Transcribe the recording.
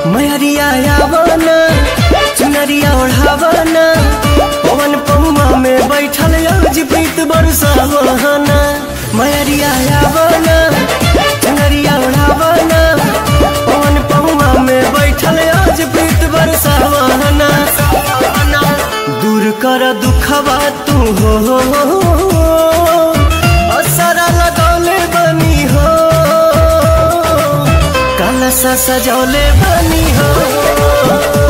मैरिया आवना चुनरिया ओढ़ावना पवन पहुआ में बैठल आज प्रीत बरसावना मैरिया आवना चुनरिया ओढ़ावना पवन पहुआ में बैठल आज प्रीत बरसावना दूर कर दुखवा तू हो असरा लगौले बनी हो काला सा सजौले बनी हो